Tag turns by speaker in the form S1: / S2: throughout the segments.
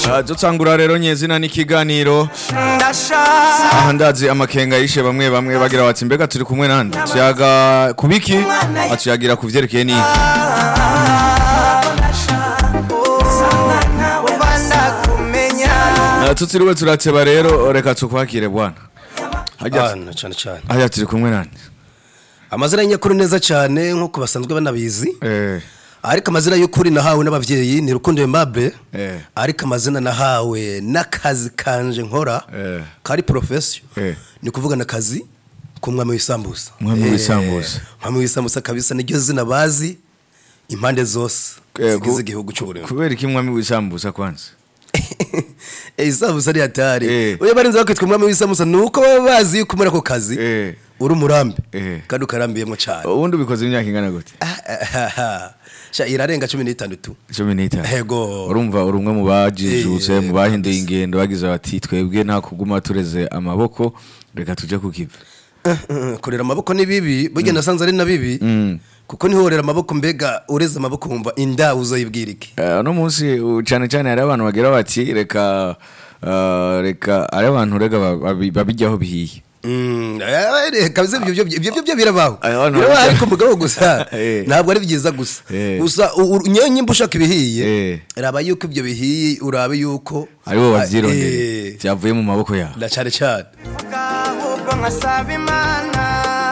S1: Ah, dutangura rero nyezina n'ikiganiro
S2: ndashaka
S1: aha ndazi amakenga yishe bamwe bamwe bagira bati mbega turi kumwe nande tuyaga kubiki atuyagira ku vyerekeye ni
S2: kuba ndakumenya
S1: tutiriwe turateba rero reka tukwakire bwana hajya
S3: Bana cyane cyane
S1: hajya turi kumwe nande
S3: amazina y'inyakuri neza cyane nk'uko basanzwe banabizi
S1: eh
S3: ariko amazina y'ukuri nahawe n'ababyeyi ni rukundo Aimable
S1: Eh.
S3: ariko amazina nahawe n'akazi kanje nkora
S1: Eh.
S3: kari profession
S1: Eh.
S3: ni kuvuga n'akazi k'umwami w'isambusa
S1: Umwami
S3: Eh,
S1: w'isambusa.
S3: umwami w'isambusa kabisa niryo zina bazi impande zose
S1: Eh,
S3: zigize
S1: ku-
S3: igihugu cy'u Burundi
S1: kubera iki mwami w'isambusa kwanza
S3: Eh, isambusa ari hatari
S1: Eh.
S3: uyo barinze bakitwa umwami w'isambusa ni uko baba bazi yuko muri ako kazi
S1: Eh.
S3: uri umurambi
S1: Eh.
S3: kandi ukarambiyemo cyane
S1: ubundi ubikoze imyaka ingana gute
S3: sha irarenga cumi n'itandatu
S1: cumi n'itanu
S3: Ego.
S1: urumva uri umwe mu bajijutse
S3: Eh,
S1: mu bahinduye
S3: kabisa.
S1: ingendo bagize bati twebwe nta kuguma tureze amaboko reka tuje kukiva
S3: kurera amaboko ni bibi burya nasanze ari na bibi kuko nihorera amaboko mbega ureze amaboko wumva inda uzoyibwira iki
S1: Eh, uno munsi u- cyane cyane hari abantu bagira bati reka eh, reka hari abantu rega ba- babi- babijyaho bihiye
S3: Mm, eh, kabisa ibyo byo- ibyo byo birabaho
S1: Aya, abantu
S3: birabaho
S1: babijya-
S3: ariko mugabo gusa
S1: Eh.
S3: ntabwo ari byiza gusa
S1: Eh.
S3: gusa u- u- nyewe nyimba ushaka ibihiye
S1: Eh.
S3: raba yuko ibyo bihiye urabe yuko
S1: ari bo
S3: Ah,
S1: babyirondeye
S3: eh,
S1: byavuye mu maboko yawe
S3: na cyane cyane
S2: ahubwo nkasaba imana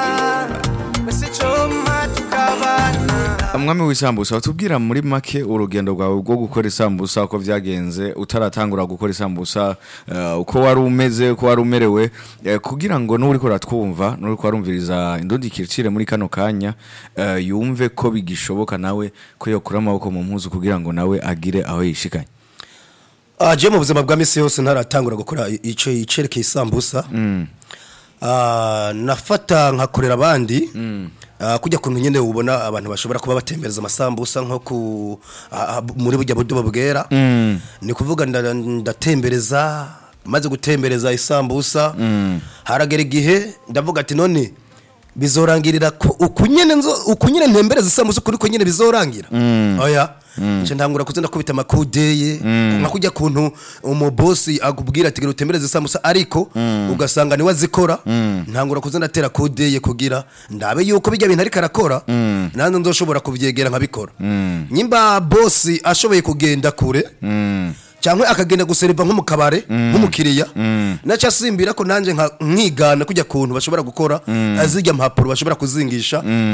S2: mbese icyuma tukabana
S1: umwami w'isambusa watubwira muri make urugendo rwawe rwo gukora isambusa uko byagenze utaratangura gukora isambusa eh, uko wari umeze uko wari umerewe eh, kugira ngo n'uri kuratwumva n'uri kuwarumviriza indundi kiricire muri kano kanya eh, yumve ko bigishoboka nawe ko yokura amaboko mu mpuzu kugira ngo nawe agire aho yishikanye
S3: Ah, je mu buzima bwa misi yose ntaratangura gukora i- ico icerekeye isambusa Ah, nafata nkakorera abandi Ah, kujya kuntu nyene ubona abantu bashobora kuba batembereza amasambusa nko ku ah, ah, muri burya budobo bwera ni kuvuga nda- ndatembereza maze gutembereza isambusa haragera igihe ndavuga ati none bizorangirira ko uku nyene nzo uku nyene ntembereza isambusa kuri ko nyene bizorangira oya nce ntangura kuza ndakubita amakudeye nka kujya kuntu umubosi akubwira ati gera utembereze isambusa ariko ugasanga niwe azikora ntangura kuza ndatera kudeye kugira ndabe yuko bijya bintu ariko arakora nanjye nzoshobora kubyegera nkabikora nyimba bosi ashoboye kugenda kure cyangwa akagenda guseriva nko mu kabare nk'umukiriya naca asimbira ko nanjye nka- nkigana kujya kuntu bashobora gukora zirya mpapuro bashobora kuzingisha